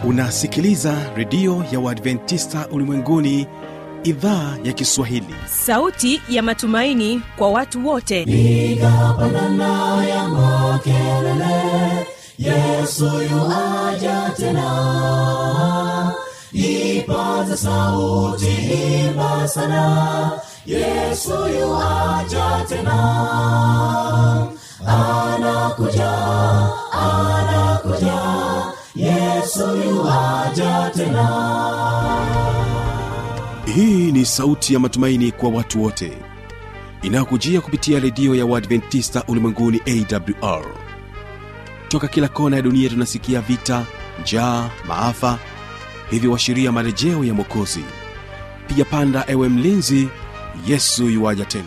unasikiliza redio ya uadventista ulimwenguni idhaa ya kiswahili sauti ya matumaini kwa watu wote piga pandana ya makelele yesu yuaja tena ipaza sauti imba sana yesu yuaja tena anakuja anakuja yesu yuaja tena hii ni sauti ya matumaini kwa watu wote inayokujia kupitia redio ya uadventista ulimwenguni awr toka kila kona ya dunia tunasikia vita njaa maafa hivyo washiria marejeo ya mwokozi piga panda ewe mlinzi yesu yuwaja tena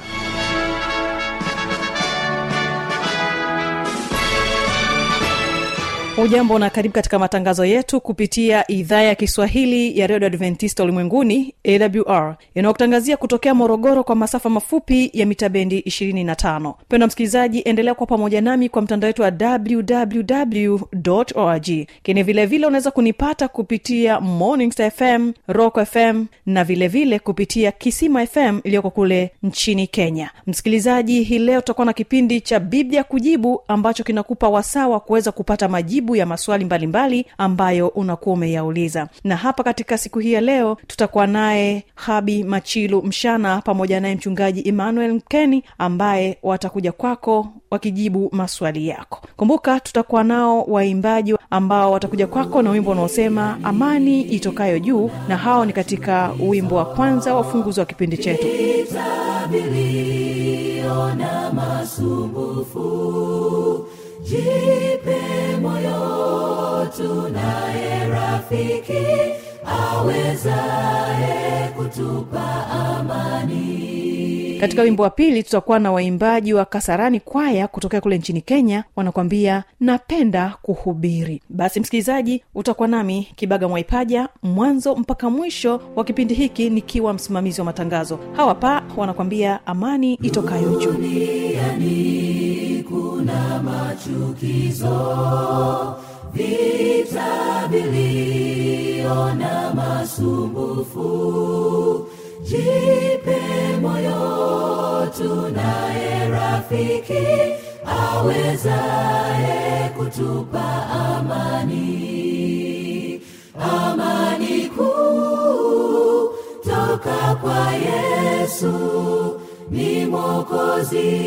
hujambo na karibu katika matangazo yetu kupitia idhaa ya kiswahili ya redio adventista ulimwenguni awr inayokutangazia kutokea morogoro kwa masafa mafupi ya mita bendi 25 pendo msikilizaji endelea kuwa pamoja nami kwa mtandao wetu wa www org kini vilevile unaweza kunipata kupitia morning Star fm rock fm na vilevile vile kupitia kisima fm iliyoko kule nchini kenya msikilizaji hii leo tutakuwa na kipindi cha biblia kujibu ambacho kinakupa wasaa wa kuweza kupata majibu ya maswali mbalimbali mbali ambayo unakuwa umeyauliza na hapa katika siku hii ya leo tutakuwa naye habi machilu mshana pamoja naye mchungaji emmanuel mkeni ambaye watakuja kwako wakijibu maswali yako kumbuka tutakuwa nao waimbaji ambao watakuja kwako na wimbo unaosema amani itokayo juu na hao ni katika wimbo wa kwanza wa ufunguzi wa kipindi chetu vitabilio na masumbufu jipe moyo tunaye rafiki awezaye kutupa amani katika wimbo wa pili tutakuwa na waimbaji wa kasarani kwaya kutokea kule nchini kenya wanakwambia napenda kuhubiri basi msikilizaji utakuwa nami kibaga mwaipaja mwanzo mpaka mwisho wa kipindi hiki nikiwa msimamizi wa matangazo hawa pa wanakwambia amani itokayo juu duniani kuna machukizo vitabilio na masumbufu jipe moyo tunaye rafiki awezaye kutupa amani amani kuu toka kwa yesu ni mwokozi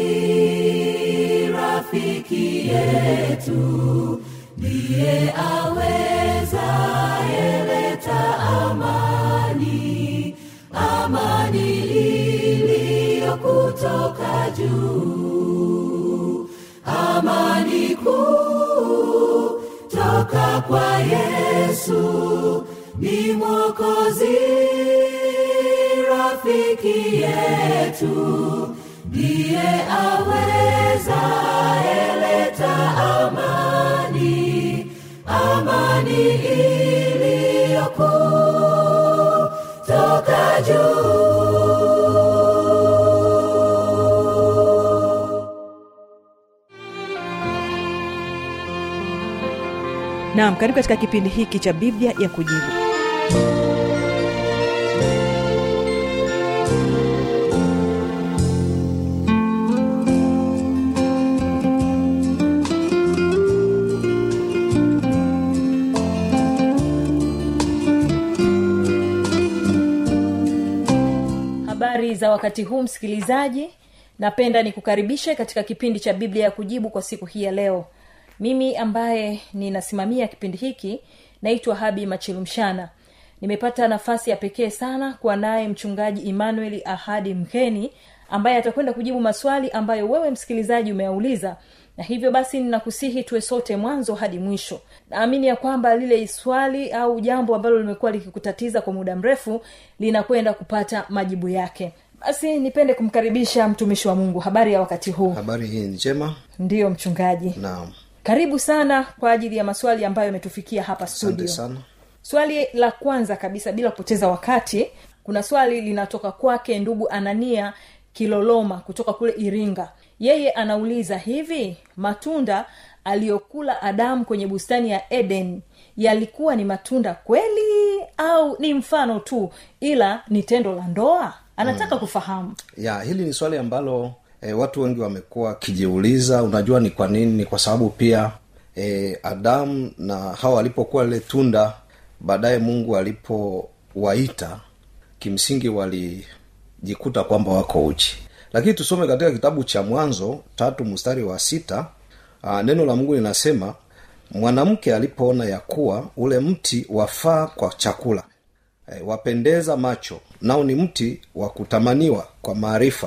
rafiki yetu ndiye awezaye leta amani amani iliyo kutoka juu amani kuu toka kwa yesu ni mwokozi rafiki yetu ndiye aweza eleta amani amani iliyokuu toka juu naam karibu katika kipindi hiki cha biblia ya kujibu habari za wakati huu msikilizaji napenda nikukaribishe katika kipindi cha biblia ya kujibu kwa siku hii ya leo mimi ambaye ninasimamia kipindi hiki naitwa habi machilumshana nimepata nafasi ya pekee sana kuwa naye mchungaji emmanuel ahadi mkeni ambaye atakwenda kujibu maswali ambayo wewe msikilizaji umeyauliza na hivyo basi ninakusihi tuwe sote mwanzo hadi mwisho naamini ya kwamba lile swali au jambo ambalo limekuwa likikutatiza kwa muda mrefu linakwenda kupata majibu yake basi nipende kumkaribisha mtumishi wa mungu habari ya wakati huu habari hii ni njema ndiyo mchungaji naam karibu sana kwa ajili ya maswali ambayo yametufikia hapa asante studio sana swali la kwanza kabisa bila kupoteza wakati kuna swali linatoka kwake ndugu anania kiloloma kutoka kule iringa yeye anauliza hivi matunda aliyokula adamu kwenye bustani ya eden yalikuwa ni matunda kweli au ni mfano tu ila ni tendo la ndoa anataka mm. kufahamu ya hili ni swali ambalo e, watu wengi wamekuwa wakijiuliza unajua ni kwa nini ni kwa sababu pia e, adamu na hawa walipokuwa lile tunda baadaye mungu alipowaita kimsingi walijikuta kwamba wako uchi lakini tusome katika kitabu cha mwanzo tatu mstari wa sita aa, neno la mungu linasema mwanamke alipoona ya kuwa ule mti wafaa kwa chakula e, wapendeza macho nao ni mti wa kutamaniwa kwa maarifa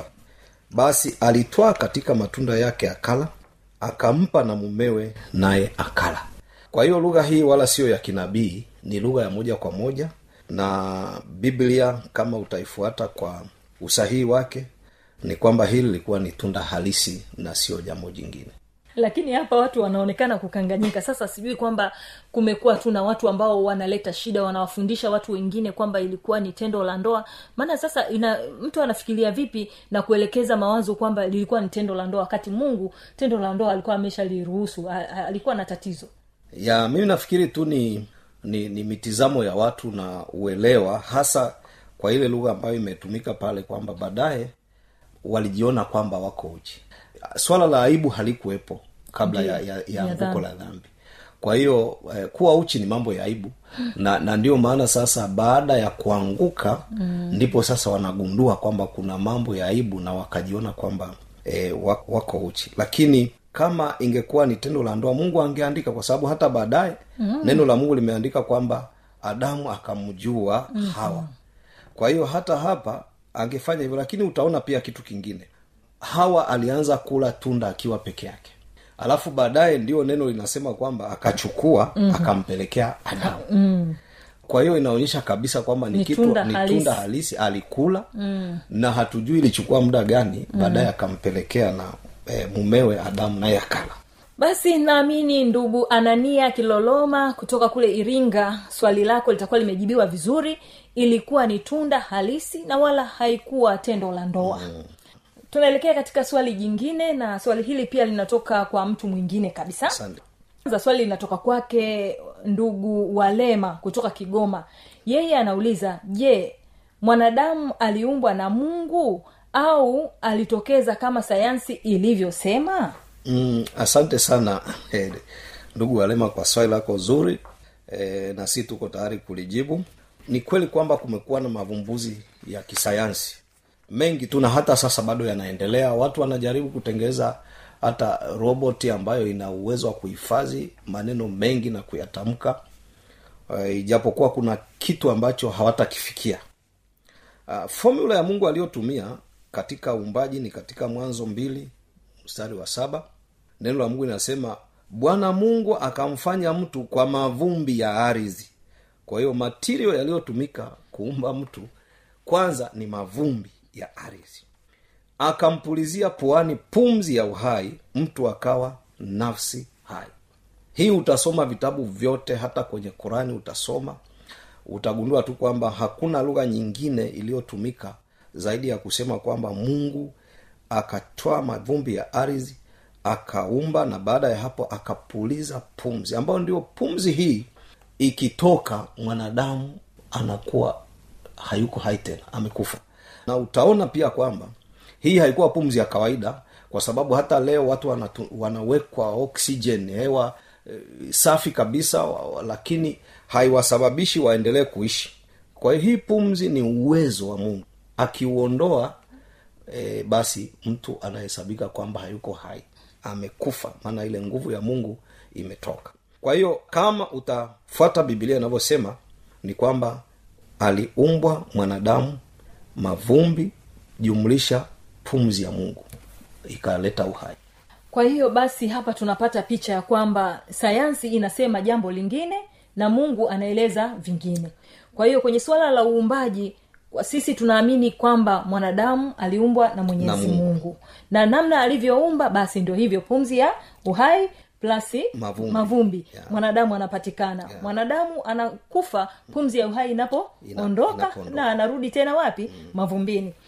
basi alitwaa katika matunda yake akala akampa na mumewe naye akala kwa hiyo lugha hii wala siyo ya kinabii ni lugha ya moja kwa moja na biblia kama utaifuata kwa usahihi wake ni kwamba hili lilikuwa ni tunda halisi na sio jambo jingine lakini hapa watu wanaonekana kukanganyika sasa sijui kwamba kumekuwa tu na watu ambao wanaleta shida wanawafundisha watu wengine kwamba ilikuwa ni tendo la ndoa maana sasa ina mtu anafikiria vipi na kuelekeza mawazo kwamba lilikuwa ni tendo la ndoa wakati mungu tendo la ndoa alikuwa ameshaliruhusu a- a- alikuwa na tatizo ya mimi nafikiri tu ni ni, ni mitizamo ya watu na uelewa hasa kwa ile lugha ambayo imetumika pale kwamba baadaye walijiona kwamba wako uchi swala la aibu halikuwepo kabla ya, ya, ya Ya anguko dhambi. la dhambi kwa hiyo eh, kuwa uchi ni mambo ya aibu na na ndio maana sasa baada ya kuanguka mm. ndipo sasa wanagundua kwamba kuna mambo ya aibu na wakajiona kwamba eh, wa- wako uchi lakini kama ingekuwa ni tendo la ndoa mungu angeandika kwa sababu hata baadaye mm. neno la mungu limeandika kwamba adamu akamjua mm. hawa kwa hiyo hata hapa angefanya hivyo lakini utaona pia kitu kingine hawa alianza kula tunda akiwa peke yake alafu baadaye ndio neno linasema kwamba akachukua mm-hmm. akampelekea adamu mm. kwa hiyo inaonyesha kabisa kwamba ni, Ni kitu tunda ni halisi. tunda halisi alikula mm. na hatujui ilichukua muda gani baadaye akampelekea na e, mumewe adamu naye akala basi naamini ndugu anania kiloloma kutoka kule iringa swali lako litakuwa limejibiwa vizuri ilikuwa ni tunda halisi na wala haikuwa tendo la ndoa mm. tunaelekea katika swali jingine na swali hili pia linatoka kwa mtu mwingine kabisa asante kwanza swali linatoka kwake ndugu walema kutoka kigoma yeye anauliza je mwanadamu aliumbwa na mungu au alitokeza kama sayansi ilivyosema mm, asante sana eh, ndugu walema kwa swali lako zuri eh, na si tuko tayari kulijibu ni kweli kwamba kumekuwa na mavumbuzi ya kisayansi mengi tu na hata sasa bado yanaendelea watu wanajaribu kutengeza hata roboti ambayo ina uwezo wa kuhifadhi maneno mengi na kuyatamka uh, ijapokuwa kuna kitu ambacho hawatakifikia uh, formula ya mungu aliyotumia katika uumbaji ni katika mwanzo mbili mstari wa saba neno la mungu linasema bwana mungu akamfanya mtu kwa mavumbi ya ardhi kwa hiyo matirio yaliyotumika kuumba mtu kwanza ni mavumbi ya ardhi akampulizia puani pumzi ya uhai mtu akawa nafsi hai hii utasoma vitabu vyote hata kwenye qurani utasoma utagundua tu kwamba hakuna lugha nyingine iliyotumika zaidi ya kusema kwamba mungu akatoa mavumbi ya ardhi akaumba na baada ya hapo akapuliza pumzi ambayo ndio pumzi hii ikitoka mwanadamu anakuwa hayuko hai tena amekufa na utaona pia kwamba hii haikuwa pumzi ya kawaida kwa sababu hata leo watu wanatu, wanawekwa oxygen hewa e, safi kabisa wa, wa, lakini haiwasababishi waendelee kuishi kwa hiyo hii pumzi ni uwezo wa mungu akiuondoa e, basi mtu anahesabika kwamba hayuko hai amekufa maana ile nguvu ya mungu imetoka kwa hiyo kama utafuata bibilia inavyosema ni kwamba aliumbwa mwanadamu mavumbi jumlisha pumzi ya mungu ikaleta uhai kwa hiyo basi hapa tunapata picha ya kwamba sayansi inasema jambo lingine na mungu anaeleza vingine kwa hiyo kwenye suala la uumbaji kwa sisi tunaamini kwamba mwanadamu aliumbwa na mwenyezi Na Mungu. mungu na namna alivyoumba basi ndio hivyo pumzi ya uhai plasi Mavumbi. mavumbi. Yeah. mwanadamu anapatikana Yeah. mwanadamu anakufa pumzi ya uhai inapoondoka inapoondoka. na anarudi tena wapi mm. mavumbini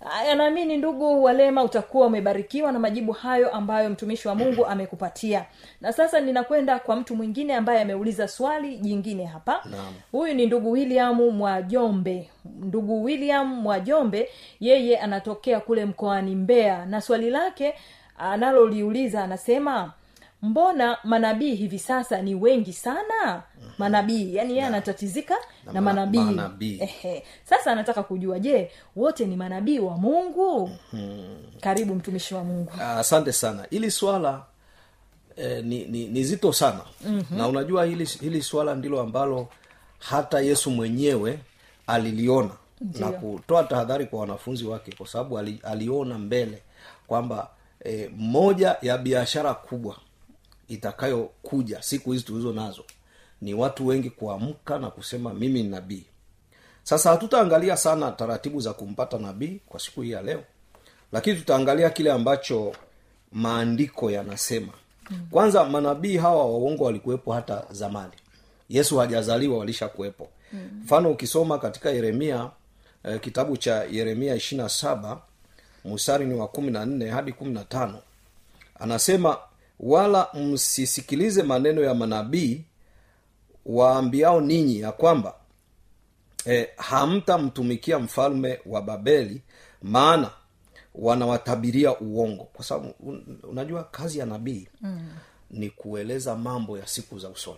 Aya, naamini ndugu walema utakuwa umebarikiwa na majibu hayo ambayo mtumishi wa mungu amekupatia na sasa ninakwenda kwa mtu mwingine ambaye ameuliza swali jingine hapa Naam. huyu ni ndugu william mwajombe ndugu william mwajombe yeye anatokea kule mkoani mbeya na swali lake analoliuliza anasema mbona manabii hivi sasa ni wengi sana manabii yani yeye anatatizika na, Na ma- manabii manabii. Ehe. sasa anataka kujua je wote ni manabii wa mungu karibu mtumishi wa mungu Ah, asante sana hili swala eh, ni, ni, ni zito sana mm-hmm. na unajua hili, hili swala ndilo ambalo hata yesu mwenyewe aliliona Ndiyo. na kutoa tahadhari kwa wanafunzi wake kwa sababu ali, aliona mbele kwamba eh, moja ya biashara kubwa itakayokuja siku hizi tulizo nazo ni watu wengi kuamka na kusema mimi ni nabii sasa hatutaangalia sana taratibu za kumpata nabii kwa siku hii ya leo lakini tutaangalia kile ambacho maandiko yanasema kwanza manabii hawa waongo walikuwepo hata zamani yesu hajazaliwa walishakuwepo mfano ukisoma katika yeremia eh, kitabu cha yeremia ishirina saba mstari ni wa kumi na nne hadi kumi na tano anasema wala msisikilize maneno ya manabii waambiao ninyi ya kwamba e, hamtamtumikia mfalme wa babeli maana wanawatabiria uongo kwa sababu un, unajua kazi ya nabii mm. ni kueleza mambo ya siku za usoni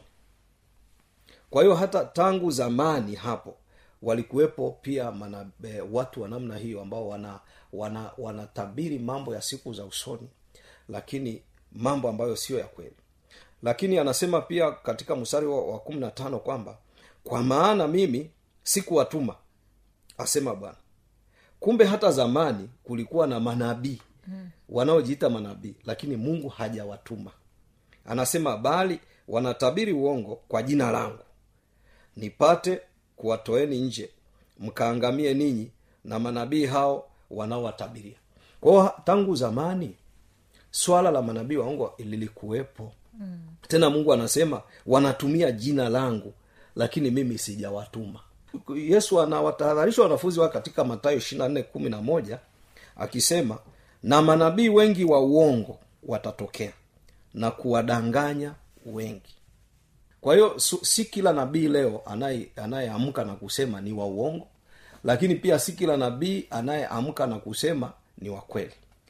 kwa hiyo hata tangu zamani hapo walikuwepo pia mana, e, watu wa namna hiyo ambao wana wana wanatabiri mambo ya siku za usoni lakini mambo ambayo sio ya kweli lakini anasema pia katika mstari wa, wa kumi na tano kwamba kwa maana mimi sikuwatuma asema bwana kumbe hata zamani kulikuwa na manabii mm. wanaojiita manabii lakini mungu hajawatuma anasema bali wanatabiri uongo kwa jina langu nipate kuwatoeni nje mkaangamie ninyi na manabii hao wanaowatabiria kwao tangu zamani swala la manabii waongo lilikuwepo mm. tena mungu anasema wanatumia jina langu lakini mimi sijawatuma yesu anawatahadharisha wanafunzi wake katika matayo ishirina nne kumi na moja akisema na manabii wengi wa uongo watatokea na kuwadanganya wengi kwa hiyo su- si kila nabii leo anaye- anayeamka na kusema ni wa uongo lakini pia si kila nabii anayeamka na kusema ni wa kweli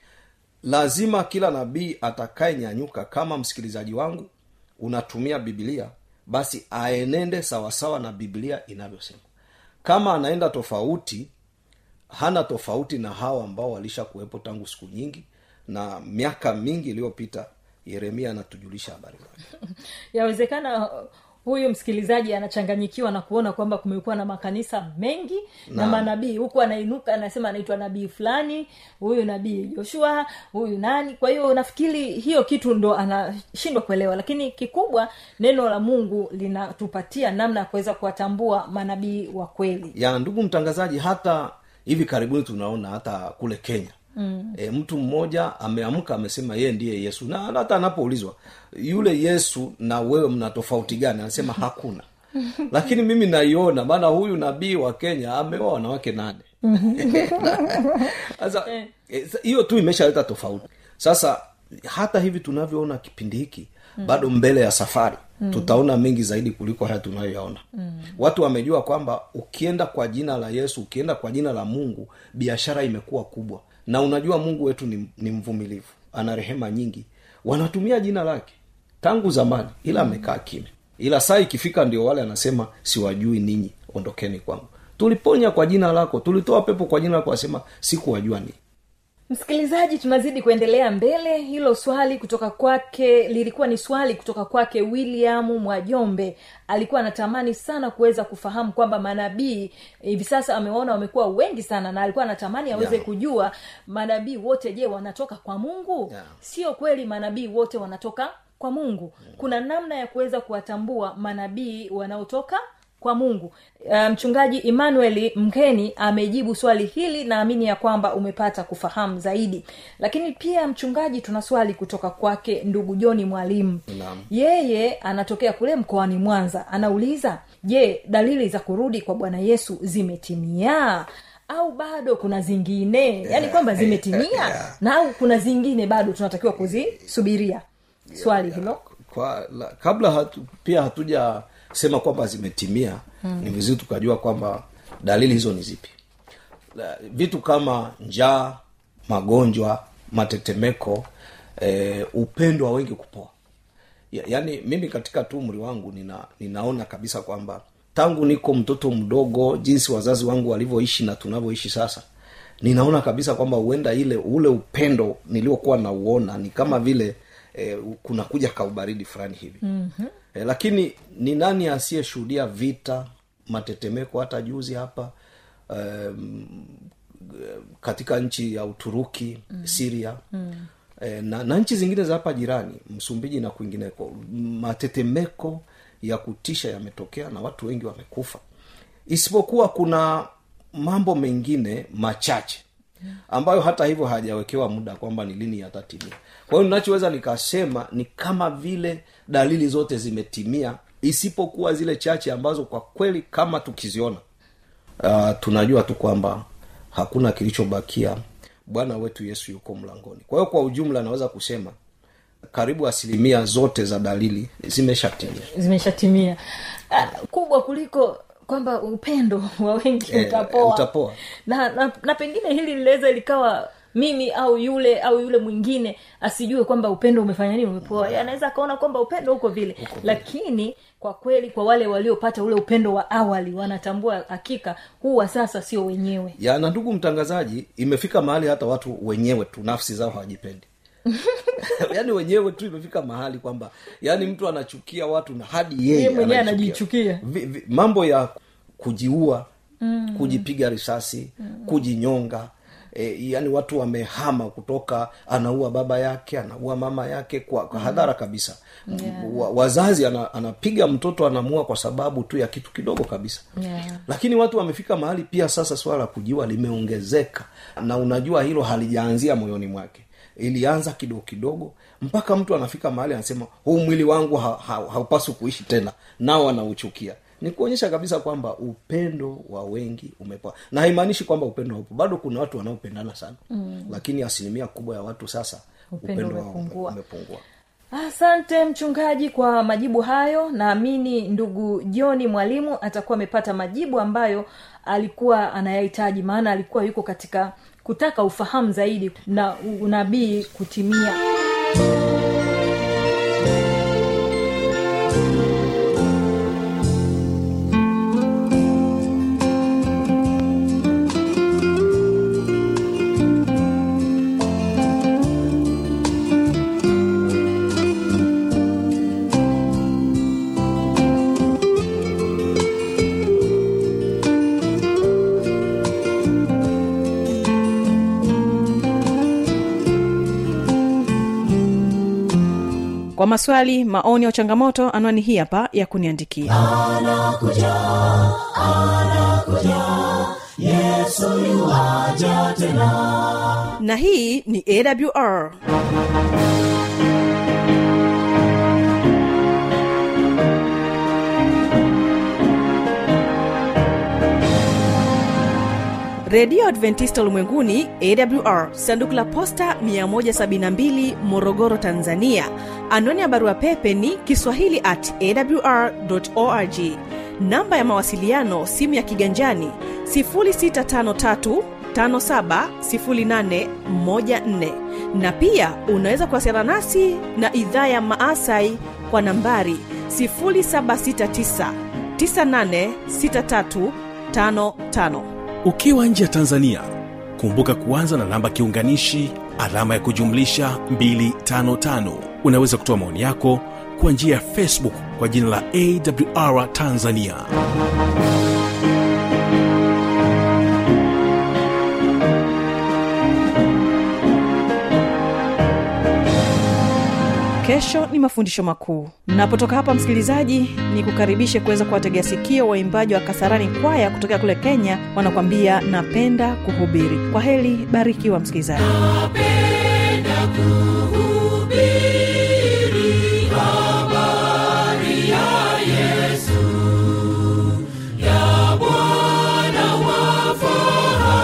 lazima kila nabii atakayenyanyuka kama msikilizaji wangu unatumia bibilia basi aenende sawasawa na biblia inavyosema kama anaenda tofauti hana tofauti na hawa ambao walisha kuwepo tangu siku nyingi na miaka mingi iliyopita yeremia anatujulisha habari zake yawezekana uh, huyu msikilizaji anachanganyikiwa na kuona kwamba kumekuwa na makanisa mengi na Naam. manabii huku anainuka anasema anaitwa nabii fulani huyu nabii joshua huyu nani kwa hiyo nafikiri hiyo kitu ndo anashindwa kuelewa lakini kikubwa neno la mungu linatupatia namna ya kuweza kuwatambua manabii wa kweli ya ndugu mtangazaji hata hivi karibuni tunaona hata kule kenya mm. e, mtu mmoja ameamka amesema yeye ndiye yesu na hata anapoulizwa yule yesu na wewe mna tofauti gani anasema hakuna lakini mimi naiona maana huyu nabii wa kenya ameoa wanawake nane sasa eh, sa- hiyo tu imeshaleta tofauti sasa hata hivi tunavyoona kipindi hiki mm. bado mbele ya safari mm. tutaona mengi zaidi kuliko haya tunayoyaona mm. watu wamejua kwamba ukienda kwa jina la yesu ukienda kwa jina la mungu biashara imekuwa kubwa na unajua mungu wetu ni, ni mvumilivu ana rehema nyingi wanatumia jina lake tangu zamani ila amekaa kimya ila saa ikifika ndio wale anasema siwajui ninyi ondokeni kwangu tuliponya kwa jina lako tulitoa pepo kwa jina lako asema sikuwajua ninyi msikilizaji tunazidi kuendelea mbele hilo swali kutoka kwake lilikuwa ni swali kutoka kwake william mwajombe alikuwa anatamani sana kuweza kufahamu kwamba manabii hivi sasa amewaona wamekuwa wengi sana na alikuwa anatamani aweze Yeah. kujua manabii wote je wanatoka kwa mungu Yeah. sio kweli manabii wote wanatoka kwa mungu kuna namna ya kuweza kuwatambua manabii wanaotoka kwa mungu uh, mchungaji emmanuel mkeni amejibu swali hili naamini ya kwamba umepata kufahamu zaidi lakini pia mchungaji tuna swali kutoka kwake ndugu joni mwalimu Naam. yeye anatokea kule mkoani mwanza anauliza je dalili za kurudi kwa bwana yesu zimetimia au bado kuna zingine yaani kwamba zimetimia na au kuna zingine bado tunatakiwa kuzisubiria swali hilo kwa la, kabla hatu, pia hatujasema kwamba zimetimia hmm. ni vizuri tukajua kwamba dalili hizo ni zipi La, vitu kama njaa magonjwa matetemeko eh, upendo wa wengi kupoa ya, yaani mimi katika tu umri wangu nina, ninaona kabisa kwamba tangu niko mtoto mdogo jinsi wazazi wangu walivyoishi na tunavyoishi sasa ninaona kabisa kwamba huenda ile ule upendo niliokuwa nauona ni kama vile eh, kunakuja kaubaridi fulani hivi mm-hmm. eh, lakini ni nani asiyeshuhudia vita matetemeko hata juzi hapa um, katika nchi ya uturuki mm. siria mm. E, na, na nchi zingine za hapa jirani msumbiji na kwingineko matetemeko ya kutisha yametokea na watu wengi wamekufa isipokuwa kuna mambo mengine machache ambayo hata hivyo hajawekewa muda kwamba ni lini yatatimia kwa hiyo ninachoweza nikasema ni kama vile dalili zote zimetimia isipokuwa zile chache ambazo kwa kweli kama tukiziona uh, tunajua tu kwamba hakuna kilichobakia bwana wetu yesu yuko mlangoni kwa hiyo kwa ujumla naweza kusema karibu asilimia zote za dalili zimeshatimia zimeshatimia Ah, kubwa kuliko kwamba upendo wa wengi Eh, utapoa utapoa. na, na, na pengine hili linaweza likawa mimi au yule au yule mwingine asijue kwamba upendo umefanya nini umepoa Yeye anaweza akaona kwamba upendo uko vile lakini kwa kweli kwa wale waliopata ule upendo wa awali wanatambua hakika huu wa sasa sio wenyewe ya na ndugu mtangazaji imefika mahali hata watu wenyewe tu nafsi zao hawajipendi yaani wenyewe tu imefika mahali kwamba yaani mtu anachukia watu na hadi yeye Yeye mwenyewe anajichukia. anajichukia. Vi- vi- mambo ya kujiua mm. kujipiga risasi mm. kujinyonga E, yani watu wamehama kutoka anaua baba yake anaua mama yake kwa, kwa hadhara kabisa Yeah. wa, wazazi ana, anapiga mtoto anamua kwa sababu tu ya kitu kidogo kabisa Yeah. lakini watu wamefika mahali pia sasa swala la kujiua limeongezeka na unajua hilo halijaanzia moyoni mwake ilianza kidogo kidogo mpaka mtu anafika mahali anasema huu mwili wangu ha, ha, haupaswi kuishi tena nao anauchukia ni kuonyesha kabisa kwamba upendo wa wengi umepoa na haimaanishi kwamba upendo haupo bado kuna watu wanaopendana sana mm. lakini asilimia kubwa ya watu sasa Upendo wao umepungua. umepungua asante mchungaji kwa majibu hayo naamini ndugu joni mwalimu atakuwa amepata majibu ambayo alikuwa anayahitaji maana alikuwa yuko katika kutaka ufahamu zaidi na unabii kutimia kwa maswali maoni au changamoto anwani hii hapa ya kuniandikia na hii ni awr redio adventista ulimwenguni awr sanduku la posta 172 morogoro tanzania anwani ya barua pepe ni kiswahili at awr org namba ya mawasiliano simu ya kiganjani 653 570814 na pia unaweza kuwasiliana nasi na idhaa ya maasai kwa nambari 769 986355 ukiwa nje ya tanzania kumbuka kuanza na namba kiunganishi alama ya kujumlisha 255 unaweza kutoa maoni yako kwa njia ya facebook kwa jina la awr tanzania kesho ni mafundisho makuu napotoka hapa msikilizaji ni kukaribishe kuweza kuwategea sikio waimbaji wa kasarani kwaya kutokea kule kenya wanakwambia napenda kuhubiri kwa heli barikiwa msikilizaji Bwana wa fahari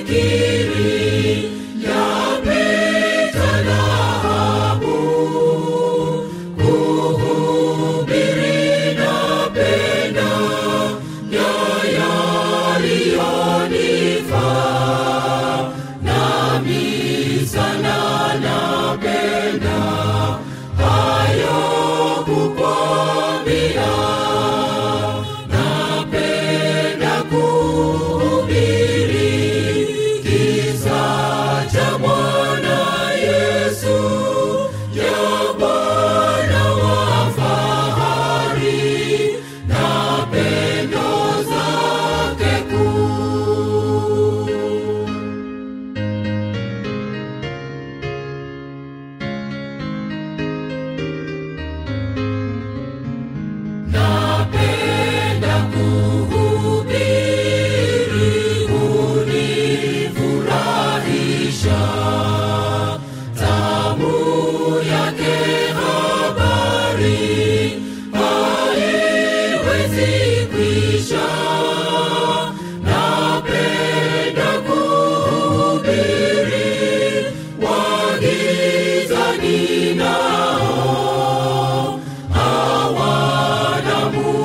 fikiri yapita dhahabu kuhubiri napenda ya yaliyonifaa nami sana napenda hayo kukwambia napenda kuhubiri kisa cha Bwana Yesu ya Bwana wa fahari na pendo zake kuu napenda kuhubiri hunifurahisha tamu yake habari haiwezi kwisha napenda kuhubiri wagizani nao hawana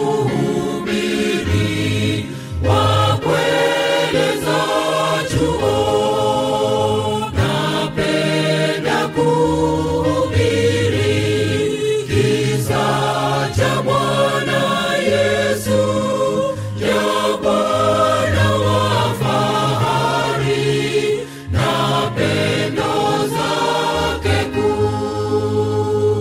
muhubiri wa kueleza chuo napenda kuhubiri kisa cha Bwana Yesu ya Bwana wa fahari na pendo zake kuu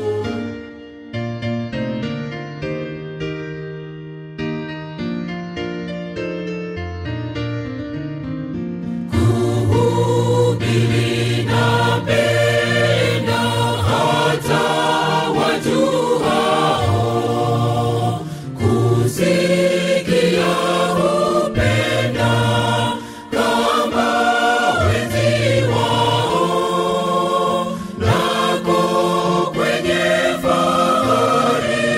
kuhubiri napenda hata wajuhao kusikia hupenda kama wenzi wao nako kwenye fahari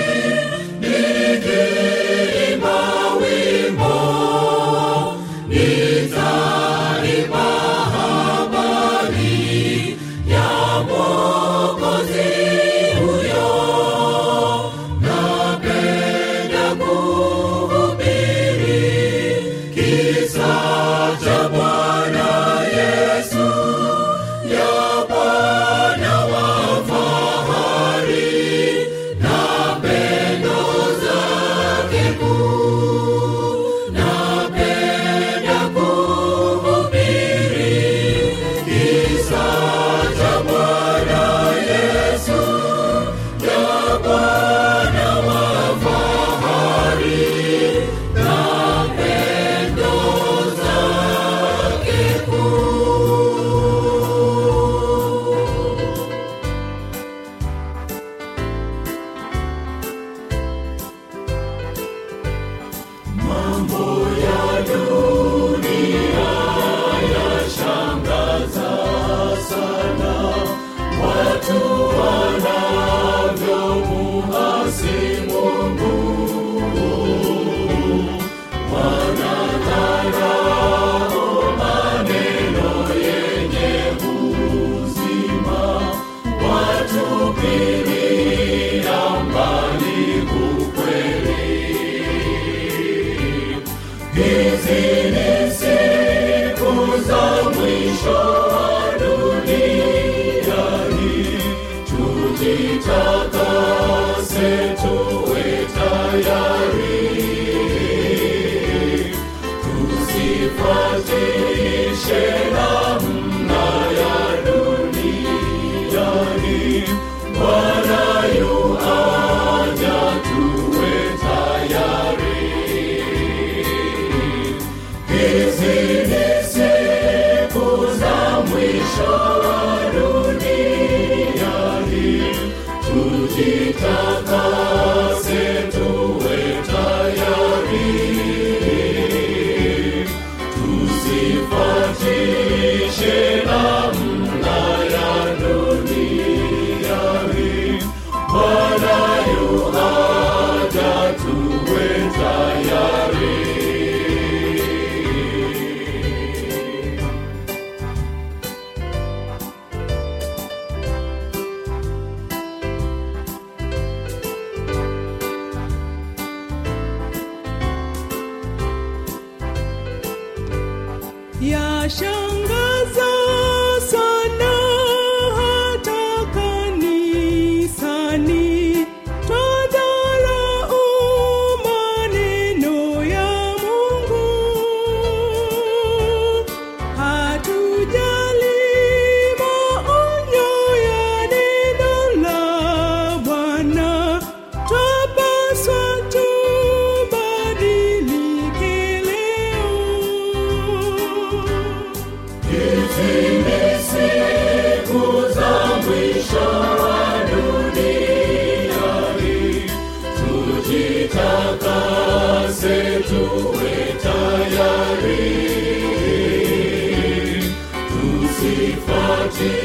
nikiimba wimbo nitaimba habari ya Mwokozi huyo. Napenda kuhubiri kisa cha Bwana Yesu, ya Bwana wa fahari na pendo zake kuu. Napenda kuhubiri kisa cha Bwana Yesu, ya Bwana wa fahari na pendo zake kuu. Mambo ya dunia yashangaza sana, watu wanavyomuasi Mungu, wanadharau maneno yenye uzima, watupilia mbali ukweli. Hizi ni siku za mwisho wa dunia hii, tujitakase tuwe tayari, tusifuatishe namna ya dunia hii. Bwana yu aja, tuwe tayari. Hizi ni siku za mwisho wa dunia hii, tujitakase tuwe tayari, tusifuatishe namna ya dunia hii. Bwana yu aja, tuwe tayari. yashangaza sana hata kanisani twadharau maneno ya mungu hatujali maonyo ya neno la bwana twapaswa tubadilike leo siku za mwisho wa dunia hii tujitakase tuwe tayari tusifuatie